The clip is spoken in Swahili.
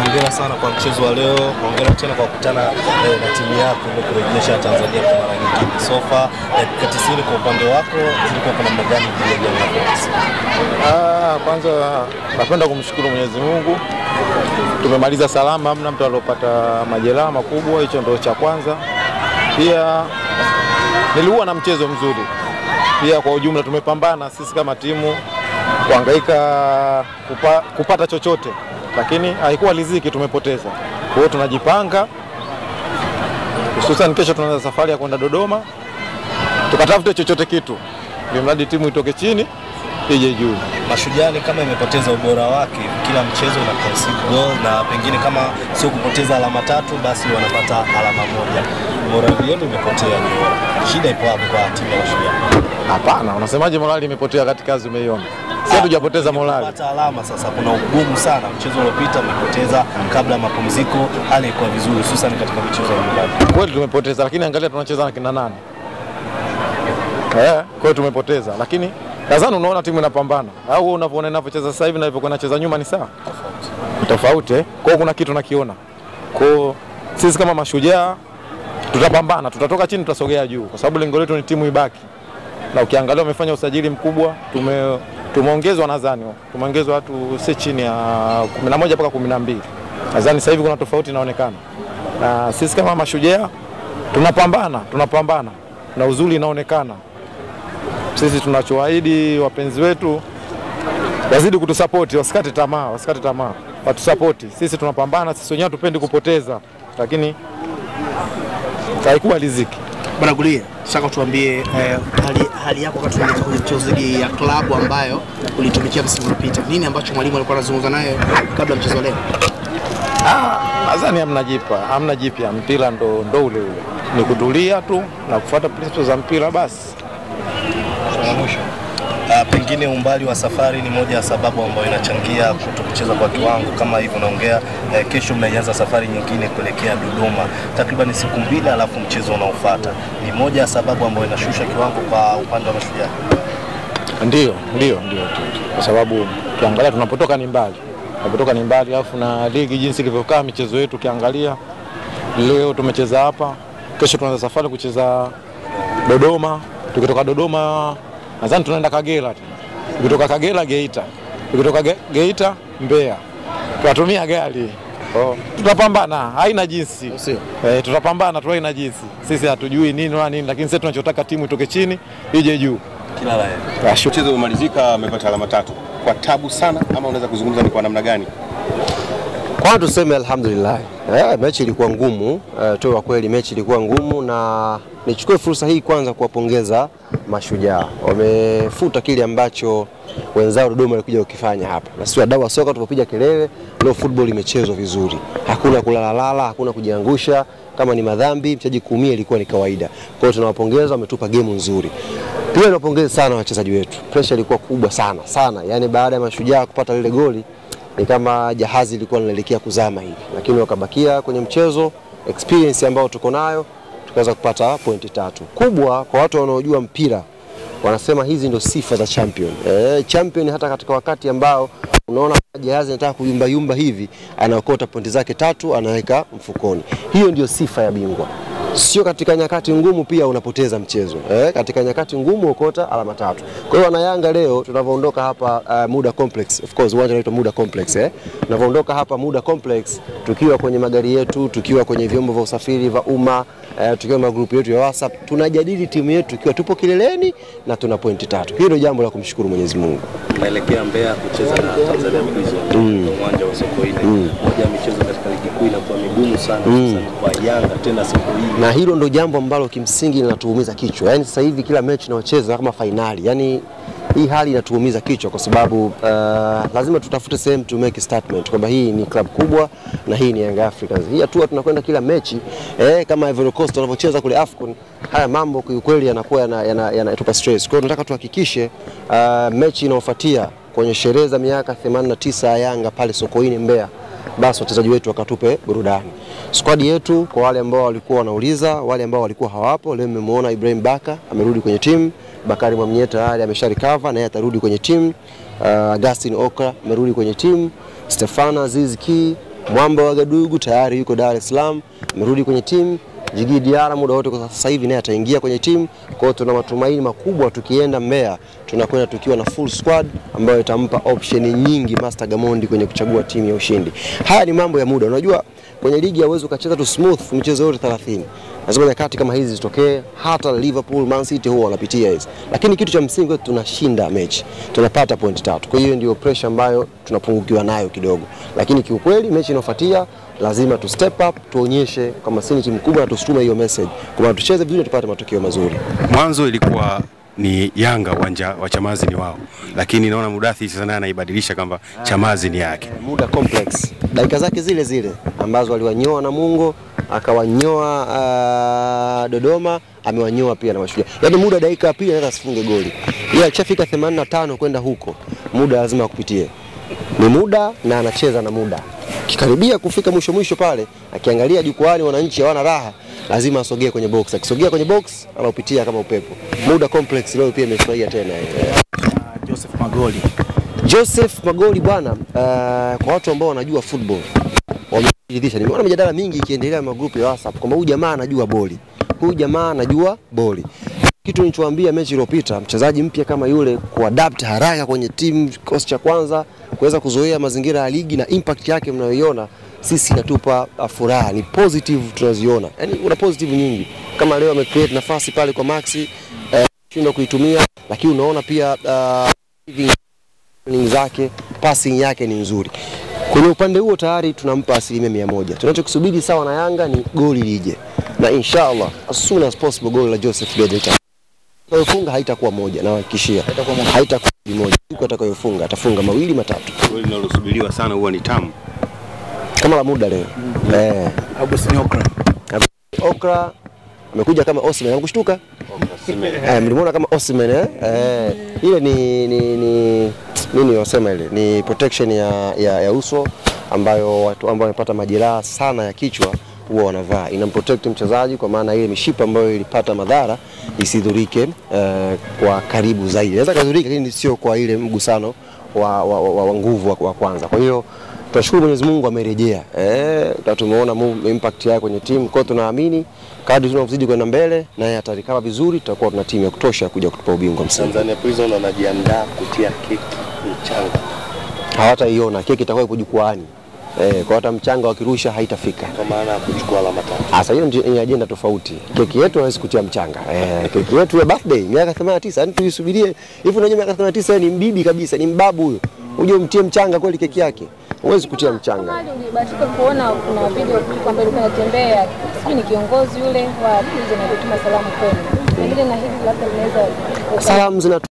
hongera sana kwa mchezo wa leo, hongera tena kwa kukutana eh, na timu yako ili kurejesha Tanzania kwa mara nyingine. Sofa dakika 90 kwa upande wako zilikuwa kwa namna gani dhidi ya Young Africans? Ah, kwanza napenda kumshukuru Mwenyezi Mungu, tumemaliza salama, hamna mtu aliopata majeraha makubwa, hicho ndio cha kwanza. Pia nilikuwa na mchezo mzuri, pia kwa ujumla tumepambana sisi kama timu kuhangaika kupa, kupata chochote, lakini haikuwa riziki, tumepoteza. Kwa hiyo tunajipanga, hususan kesho tunaanza safari ya kwenda Dodoma, tukatafute chochote kitu, ili mradi timu itoke chini ije juu. Mashujaa ni kama imepoteza ubora wake, kila mchezo ina concede goal na pengine kama sio kupoteza alama tatu, basi wanapata alama moja. Morali yenu imepotea Nyora. Shida ipo hapo kwa timu ya Mashujaa. Hapana, unasemaje morali imepotea katika kazi umeiona? Si hatujapoteza morali. Kupata alama sasa kuna ugumu sana. Mchezo uliopita mmepoteza kabla ya mapumziko, hali ilikuwa vizuri, hususan katika michezo ya nyumbani. Kweli tumepoteza, lakini angalia tunacheza na kina nani? Eh, kwa hiyo tumepoteza, lakini nadhani unaona timu inapambana. Au wewe unavyoona inavyocheza sasa hivi na ilivyokuwa inacheza nyuma ni sawa? Ni Tofauti eh? Kwa hiyo kuna kitu nakiona. Kwa hiyo sisi kama mashujaa tutapambana, tutatoka chini, tutasogea juu, kwa sababu lengo letu ni timu ibaki. Na ukiangalia wamefanya usajili mkubwa, tume tumeongezwa nadhani, tumeongezwa watu si chini ya 11 mpaka 12. Nadhani sasa hivi kuna tofauti inaonekana, na sisi kama mashujaa tunapambana, tunapambana na uzuri inaonekana. Sisi tunachoahidi wapenzi wetu wazidi kutusapoti, wasikate tamaa, wasikate tamaa, watusapoti. Sisi tunapambana, sisi wenyewe hatupendi kupoteza, lakini haikuwa riziki. Bwana Gulia, sasa tuambie eh, hali, hali yako wakati unaingia kwenye michezo dhidi ya klabu ambayo ulitumikia msimu uliopita. Nini ambacho mwalimu alikuwa anazungumza naye kabla ya mchezo wa leo? Nadhani hamna jipya, hamna jipya. Mpira ndo, ndo ule ule, ni kutulia tu na kufuata principles za mpira basi. la mwisho Uh, pengine umbali wa safari ni moja ya sababu ambayo inachangia kuto kucheza kwa kiwango kama hivyo naongea. Uh, kesho mnaianza safari nyingine kuelekea Dodoma, takriban siku mbili, alafu mchezo unaofuata. Ni moja ya sababu ambayo inashusha kiwango kwa upande wa Mashujaa. Ndio, ndio, ndio, ndio. kwa sababu ukiangalia tunapotoka ni mbali, tunapotoka ni mbali, alafu na ligi jinsi ilivyokaa, michezo yetu ukiangalia, leo tumecheza hapa, kesho tunaanza safari kucheza Dodoma. Tukitoka Dodoma nadhani tunaenda Kagera, tukitoka Kagera Geita, tukitoka Ge- Geita Mbeya, tunatumia gari oh. Tutapambana, haina jinsi Sio. eh, tutapambana tu, haina jinsi. Sisi hatujui nini wala nini, lakini sisi tunachotaka timu itoke chini ije juu. Kila la heri. Ashu- Mchezo umemalizika, amepata alama tatu kwa tabu sana, ama unaweza kuzungumza ni kwa namna gani? Kwanza tuseme alhamdulillah. Eh, mechi ilikuwa ngumu, eh, tu wa kweli mechi ilikuwa ngumu na nichukue fursa hii kwanza kuwapongeza mashujaa. Wamefuta kile ambacho wenzao Dodoma walikuja kukifanya hapa. Na sisi wadau wa soka tupopiga kelele, leo football imechezwa vizuri. Hakuna kulalalala, hakuna kujiangusha, kama ni madhambi mchezaji kuumia ilikuwa ni kawaida. Kwa hiyo tunawapongeza, wametupa game nzuri. Pia niwapongeze sana wachezaji wetu. Pressure ilikuwa kubwa sana sana, yaani baada ya mashujaa kupata lile goli ni kama jahazi lilikuwa linaelekea kuzama hivi, lakini wakabakia kwenye mchezo. Experience ambayo tuko nayo tukaweza kupata pointi tatu kubwa. Kwa watu wanaojua mpira wanasema hizi ndio sifa za champion. E, champion hata katika wakati ambao unaona jahazi inataka kuyumba yumba hivi, anaokota pointi zake tatu anaweka mfukoni. Hiyo ndio sifa ya bingwa. Sio katika nyakati ngumu pia unapoteza mchezo eh, katika nyakati ngumu ukota alama tatu. Kwa hiyo wanayanga leo tunavyoondoka hapa uh, Muda Complex, of course uwanja unaitwa Muda Complex eh, tunavyoondoka hapa Muda Complex tukiwa kwenye magari yetu, tukiwa kwenye vyombo vya usafiri vya umma eh, tukiwa na magrupu yetu ya WhatsApp tunajadili timu yetu ikiwa tupo kileleni na tuna pointi tatu. Hilo jambo la kumshukuru Mwenyezi Mungu. Naelekea Mbeya kucheza na Tanzania Prison uwanja wa Sokoine. Moja ya michezo katika ligi kuu inakuwa migumu sana hususan kwa Yanga tena siku hii. na hilo ndo jambo ambalo kimsingi linatuumiza kichwa. Yaani sasa hivi kila mechi inayocheza kama fainali, yaani hii hali inatuumiza kichwa kwa sababu uh, lazima tutafute sehemu to make a statement kwamba hii ni klabu kubwa na hii ni Young Africans. Hii hatua tunakwenda kila mechi eh, kama Ivory Coast wanavyocheza kule AFCON, haya mambo kiukweli yanakuwa yanatupa yana, yana, yanatupa stress. Kwa hiyo tunataka tuhakikishe uh, mechi inayofuatia kwenye sherehe za miaka 89 ya Yanga pale Sokoine Mbeya basi wachezaji wetu wakatupe burudani. Squad yetu kwa wale ambao walikuwa wanauliza, wale ambao walikuwa hawapo, leo mmemwona Ibrahim Baka amerudi kwenye timu, Bakari Mwamnye tayari amesha recover naye atarudi kwenye timu, uh, Agustin Okra amerudi kwenye timu, Stefana Aziz Ki Mwamba wa Gadugu tayari yuko Dar es Salaam, amerudi kwenye timu. Jigi Diarra muda wote kwa sasa hivi naye ataingia kwenye timu. Kwa hiyo tuna matumaini makubwa tukienda Mbeya tunakwenda tukiwa na full squad ambayo itampa option nyingi Master Gamondi kwenye kuchagua timu ya ushindi. Haya ni mambo ya muda. Unajua kwenye ligi hauwezi ukacheza tu smooth michezo yote 30. Lazima nyakati kama hizi zitokee. Hata Liverpool, Man City huwa wanapitia hizi, lakini kitu cha msingi kwetu tunashinda mechi, tunapata point tatu. Kwa hiyo ndio pressure ambayo tunapungukiwa nayo kidogo, lakini kiukweli mechi inayofuatia lazima tu step up, tuonyeshe kama sisi ni timu kubwa na tusutume hiyo message kwamba tucheze vizuri, tupate matokeo mazuri. Mwanzo ilikuwa ni Yanga uwanja wa Chamazi ni wao, lakini naona Mudathi sasa naye anaibadilisha kwamba Chamazi ni yake. muda complex dakika zake zile zile ambazo aliwanyoa Namungo akawanyoa uh, Dodoma amewanyoa pia na Mashujaa. Yaani muda dakika ya pili anaweza asifunge goli. Yeye akishafika 85 kwenda huko, muda lazima akupitie. Ni muda na anacheza na muda. Kikaribia kufika mwisho mwisho pale, akiangalia jukwani wananchi hawana raha, lazima asogee kwenye box. Akisogea kwenye box, anaupitia kama upepo. Muda complex leo pia imefurahia tena yeye. Joseph Magoli. Joseph Magoli bwana, uh, kwa watu ambao wanajua football wamejiridhisha. Nimeona mijadala mingi ikiendelea magrupu ya WhatsApp kwamba huyu jamaa anajua boli, huyu jamaa anajua boli. Kitu nilichowaambia mechi iliyopita, mchezaji mpya kama yule kuadapt haraka kwenye timu kikosi cha kwanza, kuweza kuzoea mazingira ya ligi na impact yake mnayoiona sisi inatupa uh, furaha, ni positive tunaziona. Yani kuna positive nyingi, kama leo amecreate nafasi pale kwa Maxi eh, shindwa kuitumia, lakini unaona pia uh, running zake, passing yake ni nzuri. Kwenye upande huo tayari tunampa asilimia mia moja. Tunachokisubiri sawa na Yanga ni goli lije, na inshallah as soon as possible goli la Joseph Bede atakayofunga haitakuwa moja, nawahakikishia haitakuwa goli moja. Siku atakayofunga atafunga mawili matatu, Goli linalosubiriwa sana huwa ni tamu. kama la muda leo eh. Augustine Okra. Okra amekuja kama Osimhen, amekushtuka eh, mlimuona kama Osimhen eh? eh, ile ni, ni, ni nini wasema ile ni protection ya, ya, ya uso ambayo watu ambao wamepata majeraha sana ya kichwa huwa wanavaa, inamprotect mchezaji kwa maana ile mishipa ambayo ilipata madhara isidhurike eh, kwa karibu zaidi. Inaweza kadhurika, lakini sio kwa ile mgusano wa, wa, wa, wa nguvu wa, wa kwanza. Kwa hiyo tunashukuru Mwenyezi Mungu amerejea, eh, na tumeona move- impact yake kwenye timu. Kwa hiyo tunaamini kadri tunavyozidi kwenda mbele, naye atarikava vizuri, tutakuwa tuna timu ya kutosha kuja kutupa ubingwa msimu. Tanzania Prison wanajiandaa kutia keki mchanga Hawataiona keki itakuwa ipo jukwaani, eh, kwa hata mchanga wakirusha haitafika. kwa maana ya kuchukua alama tatu. Sasa hiyo ndio- ni ajenda tofauti. Keki yetu hawezi kutia mchanga. Eh, keki yetu ya birthday miaka 89, yani tuisubirie. Hivi unajua miaka 89 ni mbibi kabisa, ni mbabu huyo. Uje umtie mchanga kweli keki yake. Huwezi kutia mchanga. Mali ulibahatika kuona kuna video kwamba ilikuwa inatembea, sijui ni kiongozi yule wa Prison alituma salamu kwenu, pengine na hili labda linaweza Salamu zina